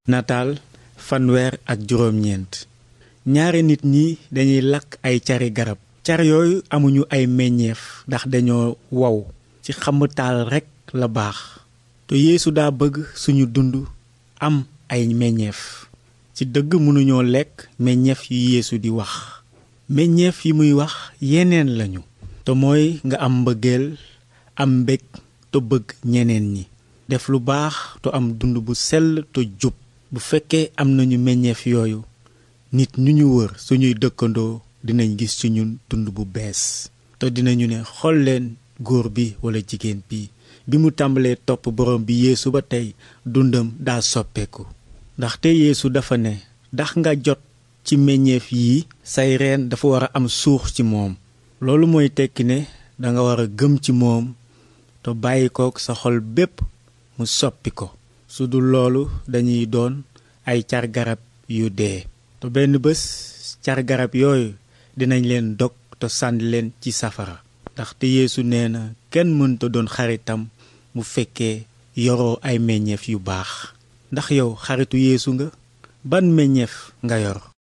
nataal fanweer ak juróom-ñeent ñaari nit ñi dañuy lakk ay cari garab car yooyu amuñu ay meññeef ndax dañoo wow ci xamu taal rekk la baax te yeesu daa bëgg suñu dund am ay meññeef ci dëgg mënuñoo lekk meññeef yu yeesu di wax meññeef yi muy wax yeneen lañu te mooy nga am mbëggeel am mbég te bëgg ñeneen ñi def lu baax te am dund bu sell te jub bu fekkee am nañu meññeef yooyu nit ñu ñu wër suñuy dëkkandoo dinañ gis ci ñun dund bu bees te dinañu ne xool leen góor bi walla jigéen bi bi mu tàmbalee topp borom bi yeesu ba tey dundam daa soppeeku ndaxte yeesu dafa ne ndax nga jot ci meññeef yi say reen dafa war a am suux ci moom loolu mooy tekki ne danga war a gëm ci moom te bàyyi kook sa xol bépp mu soppi ko su dul loolu dañuy doon ay car garab yu dee te benn bés car garab yooyu dinañ leen dog te sànni leen ci safara ndaxte yeesu nee na kenn mënta doon xaritam mu fekkee yoroo ay meññeef yu baax ndax yow xaritu yeesu nga ban meññeef nga yor